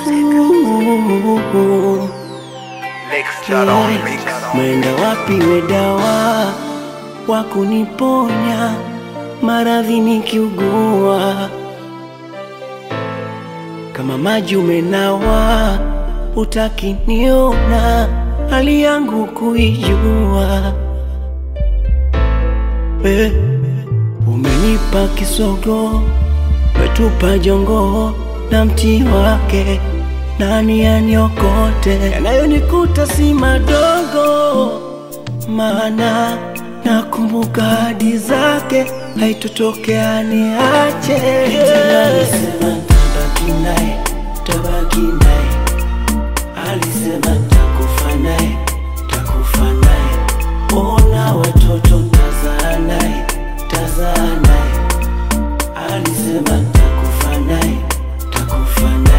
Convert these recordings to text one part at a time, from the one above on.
Mwenda wapi we dawa wa kuniponya maradhi nikiugua, kama maji umenawa, utakiniona hali yangu kuijua. We umenipa kisogo, wetupa jongo na mti wake nani aniokote? Yanayonikuta si madogo, maana nakumbuka hadi zake, haitotokea niache. Alisema tabaki naye, tabaki naye, alisema takufa naye, takufa naye, ona watoto tazaa naye, tazaa naye, alisema takufa naye, takufa naye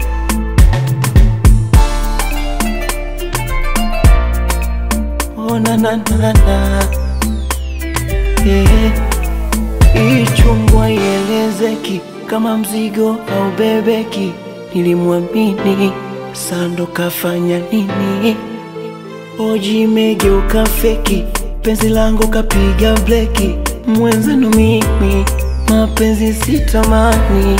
Oh, na, na, na, na. Eh, ichungwa ielezeki kama mzigo au bebeki. Nilimwamini sando kafanya nini? Oji imegeuka feki, penzi langu kapiga bleki. Mwenzenu mimi mapenzi sitamani,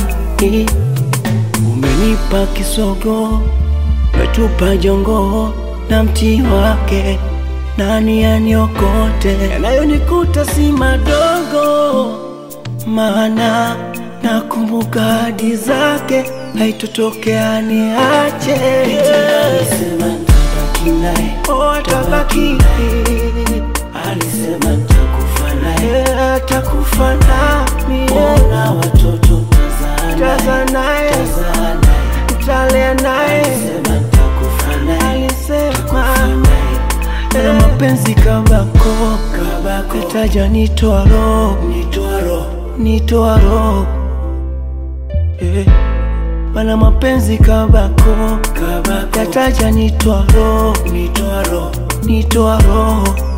umenipa kisogo wetupa jongo na mti wake, nani aniokote? Yanayonikuta si madogo, maana nakumbuka hadi zake, haitotokea niache. Alisema tabaki naye, oh, tabaki Alisema takufa naye, takufa nami. Ona watoto tazaa naye, tazaa naye tutalea naye, alisema takufa naye, alisema na mapenzi kabako kabako, itaja nitoa roho, nitoa roho, nitoa roho eh. Mana mapenzi kabako kabako, yataja nitoa roho, nitoa roho, nitoa roho